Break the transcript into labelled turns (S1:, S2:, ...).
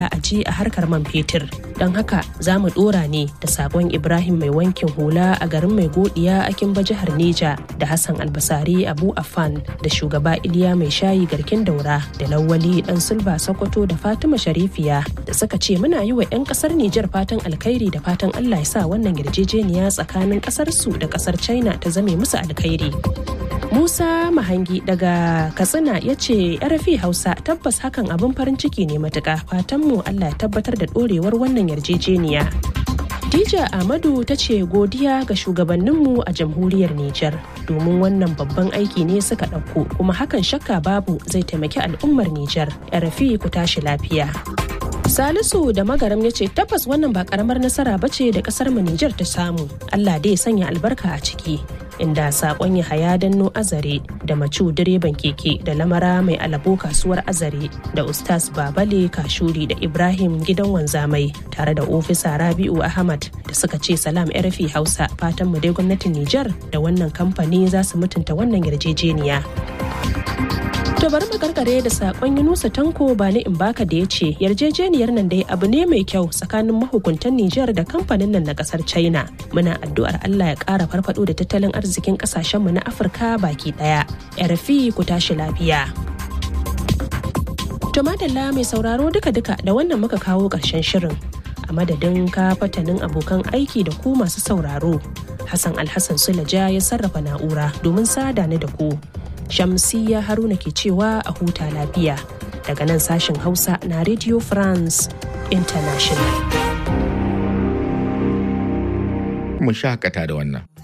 S1: a ji a harkar man fetur don haka za mu dora ne da sakon ibrahim mai wankin hula a garin mai godiya a kimba jihar neja da hassan albasari abu afan da shugaba iliya mai shayi garkin daura da lawali dan sulba sokoto da fatima sharifiya da suka ce muna yi wa 'yan kasar nijar fatan alkhairi da fatan allah ya sa wannan yarjejeniya tsakanin kasar su da kasar china ta zame musu alkhairi Musa Mahangi daga Katsina ya ce RFI Hausa tabbas hakan abin farin ciki ne matuƙa fatanmu Allah ya tabbatar da ɗorewar wannan yarjejeniya. Dija Ahmadu ta ce godiya ga shugabanninmu a jamhuriyar Nijar domin wannan babban aiki ne suka ɗauko kuma hakan shakka babu zai taimaki al'ummar Nijar. RFI ku tashi lafiya. Salisu da Magaram ya ce tabbas wannan ba karamar nasara ba ce da kasar mu Nijar ta samu. Allah dai sanya albarka a ciki. Inda sakon ya haya danno azare da macu direban keke da lamara mai alabo kasuwar azare da ustaz babale kashuri da ibrahim gidan wanzamai tare da ofisa rabi'u ahmad da suka ce salam rfi hausa fatan mu dai gwamnatin nijar da wannan kamfani za su mutunta wannan yarjejeniya To bari mu karkare da sakon Yunusa Tanko ba ni in baka da ya ce yarjejeniyar nan dai abu ne mai kyau tsakanin mahukuntan Nijar da kamfanin nan na kasar China. Muna addu'ar Allah ya ƙara farfado da tattalin arzikin kasashenmu na Afirka baki ɗaya. RFI ku tashi lafiya. To madalla mai sauraro duka-duka da wannan muka kawo ƙarshen shirin. A madadin ka fatanin abokan aiki da ku masu sauraro. Hassan Alhassan Sulaja ya sarrafa na'ura domin sada ni da ku. Shamsiyya Haruna ke cewa a huta lafiya daga nan sashen Hausa na Radio France International.
S2: Mu shakata da wannan.